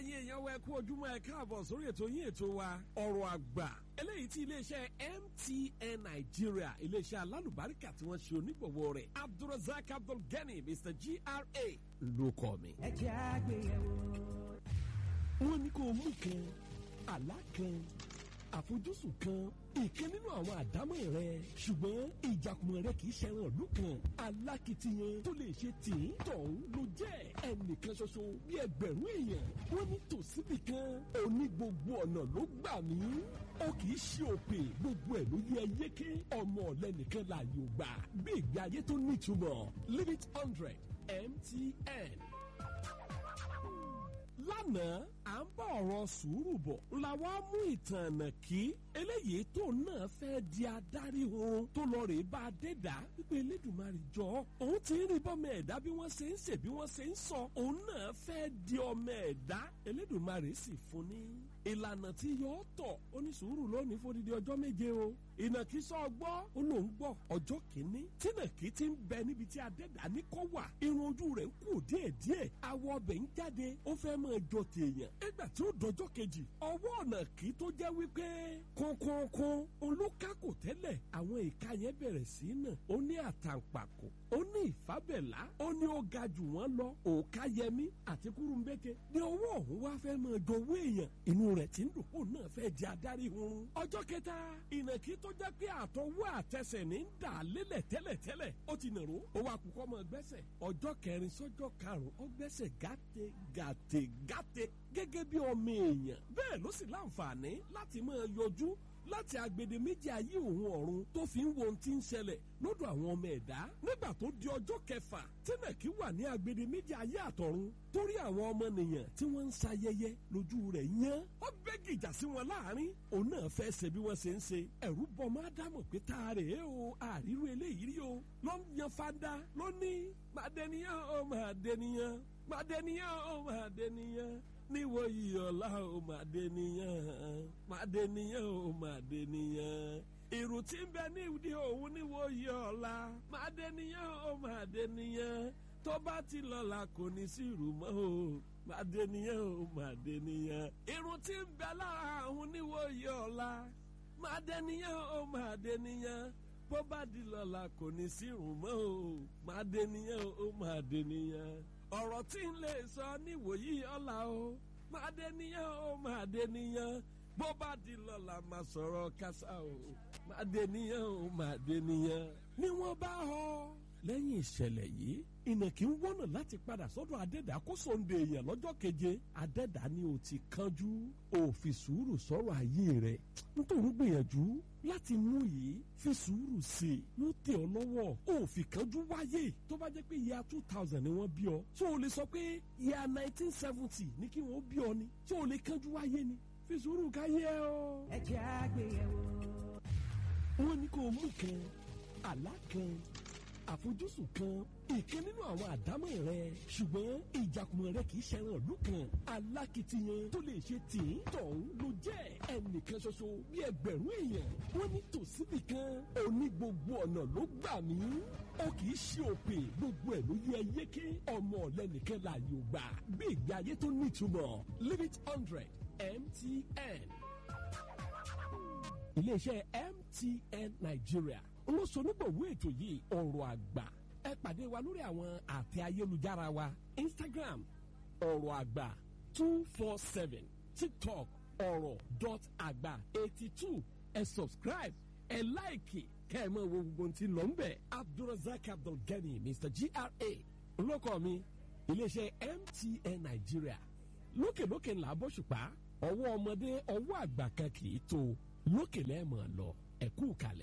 ẹ̀yin èèyàn wa ẹ kú ojúmọ́ ẹ káàbọ̀ sórí ètò yín ètò wa ọ̀rọ̀ àgbà eléyìí tí iléeṣẹ́ MTN Nigeria iléeṣẹ́ alálùbáríkà tí wọ́n ṣe onígbọ̀wọ́ rẹ̀ Abdulrasaq Abdulgani Mr GRA ló kọ́ mi. ẹ jẹ́ àgbéyẹ̀wò. wọ́n ní kó o mú kan àlá kan àfojúsùn kan ìkan nínú àwọn àdámọ̀ rẹ ṣùgbọ́n ìjàkùmọ̀ rẹ kì í ṣẹran ìlú kan alákìtiyan tó lè ṣe tìǹ tọ̀hún ló jẹ́ ẹnìkan ṣoṣo bí ẹgbẹ̀rún èèyàn wọ́n ní tòsíbì kan òní gbogbo ọ̀nà ló gbà mí ó kì í ṣe òpè gbogbo ẹ̀ ló yẹ yéké ọmọ ọ̀lẹ́nìkan láàyè ò gbà bí ìgbé ayé tó nítumọ̀ limit hundred MTN lánàá à ń bá ọ̀rọ̀ sùúrù bọ̀ la wá mú ìtàn ọ̀nà kí eléyìí tó náà fẹ́ di adarí oorun tó lọ rèé bá a dé dá wípé elédùnmarè jọ òun ti ń rí bọ́mọ ẹ̀dá bí wọ́n ṣe ń ṣe bí wọ́n ṣe ń sọ òun náà fẹ́ di ọmọ ẹ̀dá elédùnmarè sì fún ní ìlànà tí yóò tọ̀ ó ní sùúrù lónìí fódìdí ọjọ́ méje o ìnàkí sọ gbọ́ ó lòún gbọ́ ọjọ́ kìíní tínàkí ti ń bẹ níbi tí adẹ́dá ní kọ́ wà irun ojú rẹ̀ ń kú díẹ̀díẹ̀ awọ ọbẹ̀ ń jáde ó fẹ́ máa jọ tèèyàn nígbà tí ó dọjọ́ kejì ọwọ́ ọ̀nà kí tó jẹ́ wípé kọ̀ọ̀kọ̀ọ̀kan olókàkò tẹ́lẹ̀ àwọn ìka yẹn bẹ̀rẹ̀ sí nà ó ní àtàǹpàkò ó ní ìfábẹ̀lá ó ní ó ga jù wọ́n lọ òòká yẹmí àti kúrúmbẹ́kẹ́ ní ọwọ́ ọ̀hún wá fẹ́ máa jọ owó èèyàn inú rẹ̀ ti ń dùn kó náà fẹ́ di adarí hun. ọjọ́ kẹta ìnàkí tó jẹ́ pé àtọwọ́ àtẹsẹ̀ ní ń dà lélẹ̀ tẹ́lẹ̀tẹ́lẹ̀ ó ti nàró ó wá kúkọ́ mọ́ gbẹ́sẹ̀ ọjọ́ kẹrin sọ́jọ́ karùn-ún ó gbẹ́sẹ̀ gàtè gàtè gàtè gẹ́gẹ́ bí ọmọ èèyàn bẹ́ẹ̀ ló sì láǹfààní láti máa yọjú láti agbede méjì ayé òun ọ̀run tó fi ń wo ohun tí ń ṣẹlẹ̀ lọ́dọ̀ àwọn ọmọ ẹ̀dá nígbà tó di ọjọ́ kẹfà tínàkí wà ní agbede méjì ayé àtọ̀run torí àwọn ọmọnìyàn tí wọ́n ń ṣayẹyẹ lójú rẹ̀ yán ó bẹ́ gìjà sí wọn láàrin òun náà fẹ́ ṣe bí wọ́n ṣe ń ṣe ẹ̀rú bọ́ máa dámọ̀ pé tá a rè é o àríwú eléyìí rí o ló ń yan fada ló ní màdẹniyàn ó màdẹniyàn màdẹniyàn ó màdẹniyàn níwò yìí ọ̀la ò máa dé nìyàn máa dé nìyàn ò máa dé nìyàn irun tí ń bẹ nídìí òun níwò yìí ọ̀la máa dé nìyàn ò máa dé nìyàn tó bá ti lọ́la kò ní sí ìrù mọ́ o máa dé nìyàn ò máa dé nìyàn irun tí ń bẹ lára òun níwò yìí ọ̀la máa dé nìyàn ò máa dé nìyàn bó bá di lọ́la kò ní sí ìrù mọ́ o máa dé nìyàn ò máa dé nìyàn ọ̀rọ̀ tí ń lè sọ níwòyí ọ̀la o máa dé níyàn o máa dé níyàn bó bá di lọ́la máa sọ̀rọ̀ kásá o máa dé níyàn o máa dé níyàn. ni wọ́n bá họ lẹ́yìn ìṣẹ̀lẹ̀ yìí ìnàkí ń wọ́nà láti padà sọ́dọ̀ adẹ́dà kó sòǹde èèyàn lọ́jọ́ keje adẹ́dà ni o ti kánjú o fi sùúrù sọ̀rọ̀ ayé rẹ̀ nítorí gbìyànjú láti mú yìí fi sùúrù sí i yóò tẹ̀ ọ́ lọ́wọ́ o fi kánjú wáyé tó bá jẹ́ pé ìyá two thousand ni wọ́n bí ọ ṣé o lè sọ pé ìyá nineteen seventy ni kí wọ́n bí ọ ni ṣé o lè kánjú wáyé ni fi sùúrù káyé o. ẹ jẹ́ àgbéyẹ̀wò. wọ́n ní kó o mú kan àlá kan àfojúsùn kan ìkan nínú àwọn àdámọ̀ rẹ ṣùgbọ́n ìjàkùmọ̀ rẹ kì í ṣẹran ìlú kan alákìtiyan tó lè ṣe tìǹ tọ̀hún ló jẹ́ ẹnìkan ṣoṣo bí ẹgbẹ̀rún èèyàn wọ́n ní tòsíbì kan òní gbogbo ọ̀nà ló gbà mí ó kì í ṣe òpè gbogbo ẹ̀ ló yẹ yéké ọmọ ọ̀lẹ́nìkan láàyè ò gbà bí ìgbé ayé tó nítumọ̀ limit hundred MTN iléeṣẹ́ MTN Nigeria olóṣonígbòwé ètò yìí ọ̀rọ̀ àgbà ẹ pàdé wa lórí àwọn àtẹ ayélujára wa Instagram ọ̀rọ̀ àgbà two four seven TikTok ọ̀rọ̀ dot àgbà eighty two ẹ subscribe ẹ láìkì kẹ́ ẹ máa wo gbogbo tí lọ ń bẹ̀ Abdulrasaq Abdulgani Mr GRA olóko mi iléeṣẹ́ MTN Nigeria lókèlókè ńlá bọ́ṣùpá ọwọ́ ọmọdé ọwọ́ àgbà kan kì í tó lókè lẹ́ẹ̀mọ̀ lọ ẹ̀kú kalẹ̀.